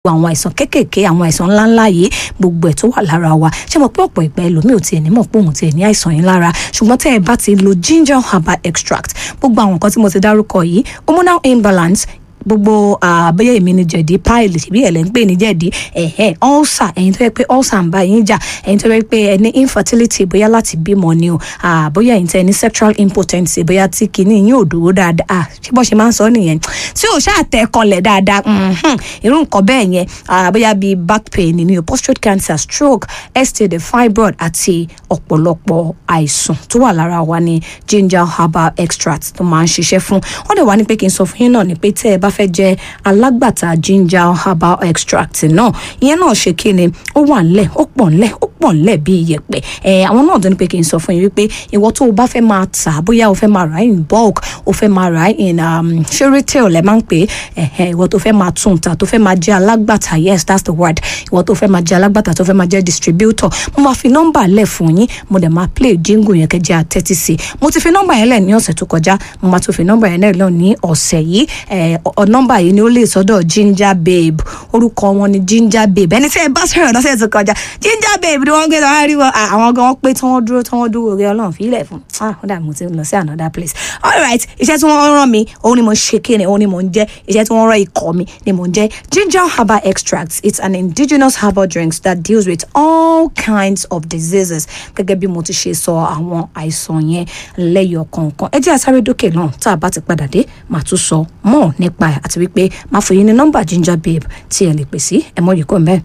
àwọn àìsàn kéékèèké àwọn àìsàn ńláńlá yìí gbogbo ẹ̀ tó wà lára wa ṣé mo pé ọ̀pọ̀ ìgbà ẹlòmíì ò tiẹ̀ ní mọ̀ pé òun tiẹ̀ ní àìsàn yìí lára ṣùgbọ́n tẹ́ ẹ bá ti lo ginger herbal extract gbogbo àwọn nǹkan tí mo ti dárúkọ yìí hormonal imbalance gbogbo àbẹ́yẹ èmi ni jẹ̀dí páìlì ṣèbí ẹ̀ lẹ́ ń pè ní jẹ̀dí ẹ̀hẹ́ ulcer ẹ̀yin tó yẹ pé ulcer ń bá yín jà ẹ̀yin tó yẹ pé ẹ ní infertility bóyá láti bímọ ni o bóyá ẹ̀yin tẹ́ ẹ ní sexual impotency bóyá tí kinní yín ò dúró dáadáa ṣé bọ́ ṣe máa ń sọ nìyẹn tí ò ṣáà tẹ́ kọlẹ̀ dáadáa irú nǹkan bẹ́ẹ̀ yẹn bóyá bíi back pain ni o prostate cancer stroke STD fibroid àti ọ̀pọ̀lọpọ̀ àìsàn tó wà lára wa ní ginger herbal extract tó máa ń ṣiṣẹ́ fún wọ́n dẹ̀ wá ní pé kí n sọ fún yín náà ni pé tẹ́ ẹ bá fẹ́ jẹ́ alágbàtà ginger herbal extract náà ìyẹn náà ṣe kí ni ó wà ńlẹ̀ ó pọ̀ ńlẹ̀ ó pọ̀ ńlẹ̀ bí iyẹ̀pẹ̀ ẹ̀ àwọn náà tó ní pé kí n sọ fún yín wípé ìwọ tó o bá fẹ́ máa tà bóyá o fẹ́ máa rà in bulk o fẹ́ máa rà in ṣé retail lẹ máa ń pè é ìwọ tó fẹ́ máa tún ta tó fẹ́ máa jẹ́ alágbàtà yes that's the word ìwọ tó fẹ́ máa jẹ́ alágbàtà tó fẹ́ máa jẹ́ distributor mo máa fi nọ́mbà lẹ̀ fún yín mo dẹ̀ máa play jingle yẹn kẹjẹ àtẹ́tí sí mo ti fi nọ́mbà yẹn lẹ̀ ní ọ̀sẹ̀ tó kọjá mo máa tún fi nọ́mbà yẹn lẹ̀ lọ ní ọ̀sẹ̀ yìí nọ́mbà yìí ni ó lè sọ́dọ̀ ginger babe orúkọ wọn ni ginger babe ẹni tí ẹ bá sọ̀rọ̀ lọ́sẹ̀ tó kọjá ginger babe ni wọ́n gbé lọ́wọ́ rí wọn àwọn gan pé tí wọ́n dúró tí wọ́n dúró rí ọlọ́run fílẹ̀ fún ah ó dàbí mo ti lọ sí another place alright iṣẹ́ tí wọ́n rán mi òun ni mo ṣe kéne òun ni mo ń jẹ́ iṣẹ́ tí wọ́n rán ikọ̀ mi ni mo ń jẹ́ ginger herbal extracts it's an indigenous herbal drink that deals with all kinds of diseases gẹ́gẹ́ bí mo ti ṣe sọ àwọn àìsàn yẹn lẹ́yọ̀ kọ̀ọ̀kan ẹ jẹ́ àsáré dókè náà tá a bá ti padà dé màá tún sọ mọ́ nípa ẹ̀ àti wípé máa fún yín ní nọ́mbà ginger babe tí ẹ lè pè sí ẹ mọ̀ yìí kò mẹ́ẹ̀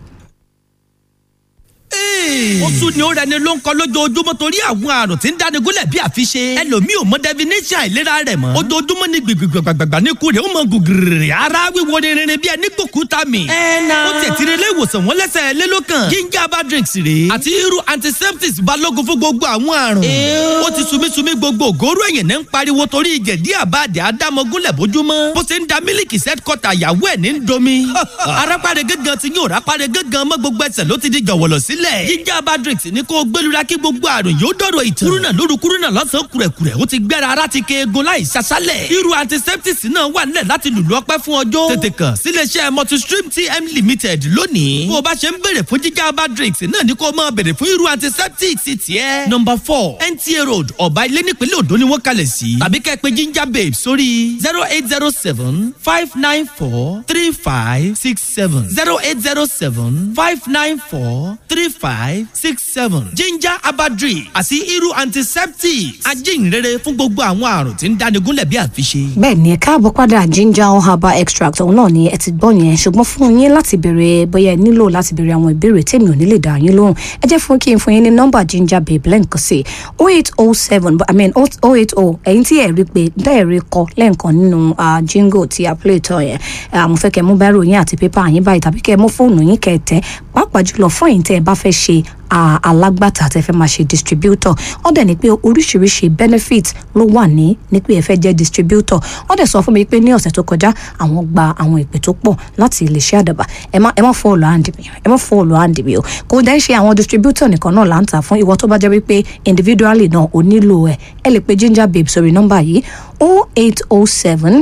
ó tún ní ó rẹni ló ń kọ lójoojúmọ́ torí àwọn àrùn tí ń dáni gúnlẹ̀ bí àfiṣe ẹlòmíì ò mọ definition àìlera rẹ̀ mọ́ ojoojúmọ́ ní gbìgbìgbàgbàgbà ní kúrẹ́ ó mọ gùgìrì ara wíwo ni rinrin bí ẹni gbòkúta mi. ó tẹ̀ tí ilé ìwòsàn wọn lẹ́sẹ̀ lélókàn ginger herbal drinks rèé àti irú antiseptics balógun fún gbogbo àwọn àrùn. ó ti sumísumí gbogbo ògóró ẹ̀yìn náà ń pariwo torí ìjẹ̀dí àbáàdì àdámọ́gúnlẹ̀ bójúmọ́ bó ṣe ń da mílìkì set kọta ìyàwó ẹ̀ ní domi. arápáre gángan ti yín òrápáre gángan mọ́ gbogbo ẹsẹ̀ ló ti di jọ̀wọ̀lọ̀ sílẹ̀. ginger herbal drinks ní kó gbẹlura kí gbogbo àrùn yóò dọ̀rọ̀ ìtàn. kúrúnà lóru kúrúnà lọ́sàn-án kúrẹ̀kúrẹ̀ ó ti gbẹ́ra ara ti keegun láì ṣaṣálẹ̀. irú antiseptics náà wà nílẹ̀ láti lùlù ọpẹ́ fún ọjọ́. tètè kàn síléeṣẹ́ multistream tm limited lónìí. bó o bá ṣe ń béèrè fún ginger herbal drinks náà ní kó o máa béèrè fún irú antiseptics tiẹ̀. number four nta road ọ̀bá ilé nípínlẹ̀ Ondo ni wọ́n kalẹ̀ sí. tàbí kẹ́ ẹ pè ginger babe sórí zero eight zero seven five nine four three five six seven zero eight zero seven five nine four three five six seven ginger abadri àti irú antiseptics ajínrere fún gbogbo àwọn àrùn tí ń dáni gúnlẹ̀ bí àfiṣe. bẹ́ẹ̀ ni ẹ káàbọ̀ padà ginger herbal extract òun náà ni ẹ ti gbọ́ yẹn ṣùgbọ́n fún yín láti béèrè bóyá ẹ nílò láti béèrè àwọn ìbéèrè tèmi ò ní lè dá yín lóhùn ẹ jẹ́ fún kí n fún yín ní nọ́mbà ginger babe lẹ́ǹkan sí oh eight oh seven i mean oh eight oh ẹ̀yin tí ẹ̀ rí pé bẹ́ẹ̀ rí kọ lẹ́ǹkan nínú jingle tí a play tán yẹn mo fẹ́ kẹ́ mú bẹ́rù yín àti pépà yín báyìí tàbí kẹ́ mú fóònù yín kẹ́ tẹ́ pàápàá jùlọ fún ẹ̀yin tẹ́ ẹ bá fẹ́ ṣe alágbàtà tẹ́ fẹ́ máa ṣe distributor wọ́n dẹ̀ ní pé oríṣiríṣi benefit ló wà ní ní pé ẹ fẹ́ jẹ́ distributor wọ́n dẹ̀ sọ fún mi pé ní ọ̀sẹ̀ tó kọjá àwọn gba àwọn ìpè tó pọ̀ láti iléeṣẹ́ àdàbà ẹ má ẹ má fọ́ ọ̀lọ́ àǹdì mi ẹ má fọ́ ọ̀lọ́ àǹdì mi o kò dẹ́ ṣe àwọn distributor nìkan náà là ń tà fún ìwọ tó bá jẹ́ wípé individually náà ò nílò ẹ̀ ẹ lè pe ginger babe sórí nọ́mbà yìí oh eight oh seven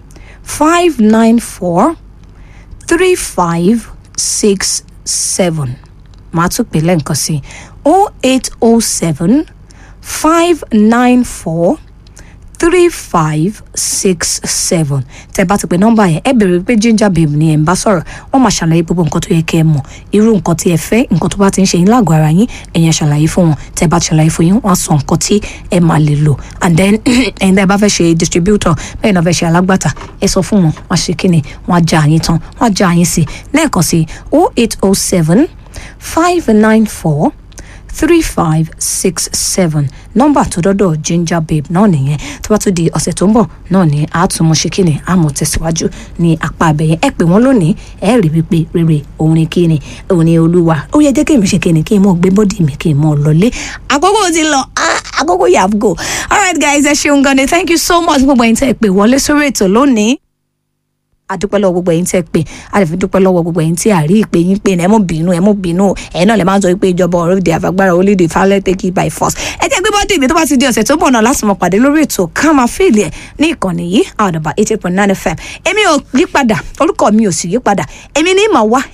five nine four three five six seven màá tún pè lẹ́ǹkan sí o eight o seven five nine four three five six seven tẹ́ bá ti pè nọ́mbà yẹn ẹ bèrè pé ginger babe ni ẹ ń bá sọ̀rọ̀ wọ́n máa ṣàlàyé gbogbo nǹkan tó yẹ kẹ́ ẹ mọ̀ irú nǹkan tí ẹ fẹ́ nǹkan tó bá ti ń ṣe yín lágọ̀ọ́ ara yín ẹ̀yin ṣàlàyé fún wọn tẹ́ bá ti ṣàlàyé fún yín wọ́n á sọ nǹkan tí ẹ máa lè lò and then ẹ̀yin tẹ́ bá fẹ́ ṣe distributor bẹ́ẹ̀ náà fẹ́ ṣe alágbàtà ẹ sọ fún wọn wọ́n á ṣe kíni wọ́n á já àyín tán wọ́n á já àyín sí lẹ́ẹ̀kan sí oh eight oh seven five nine four three five six seven nọ́mbà tó dọ́dọ̀ ginger babe náà nìyẹn tó bá tún di ọ̀sẹ̀ tó ń bọ̀ náà ni àtúmọ̀ ṣe kíni àmọ̀ tẹ̀síwájú ní apá abẹ́yẹn ẹ pè wọ́n lónìí ẹ rí wípé rere òun ni kíni òun ni olúwa ó yẹ jẹ́ kí èmi ṣe kíni kí n mọ̀ gbé bọ́dì mi kí n mọ̀ lọlé àkókò ti lọ àkókò yà go alright guys ẹ ṣeun gan ni thank you so much gbogbo ẹ̀yin tẹ́ ẹ pè wọlé sórí ètò lónìí. adúpẹ́ lọ́wọ́ gbogbo ẹ̀yin tẹ́ pé a lè fi dúpẹ́ lọ́wọ́ gbogbo ẹ̀yin tí a rí ìpè yín pé ẹ mọ̀ bínú ẹ mọ̀ bínú ẹ̀yin náà lè máa ń sọ pé ìjọba ọ̀rọ̀ èdè àfagbára orílẹ̀-èdè falẹ̀ take it by force ẹ jẹ́ gbé bọ́dì mi tó bá ti di ọ̀sẹ̀ tó bọ̀ náà láti mọ̀ pàdé lórí ètò ká máa fèèlì ẹ̀ ní ìkànnì yìí àdàbà eighty point nine fm èmi ò yí padà orúkọ mi ò sì yí padà èmi ní ìmọ̀ wá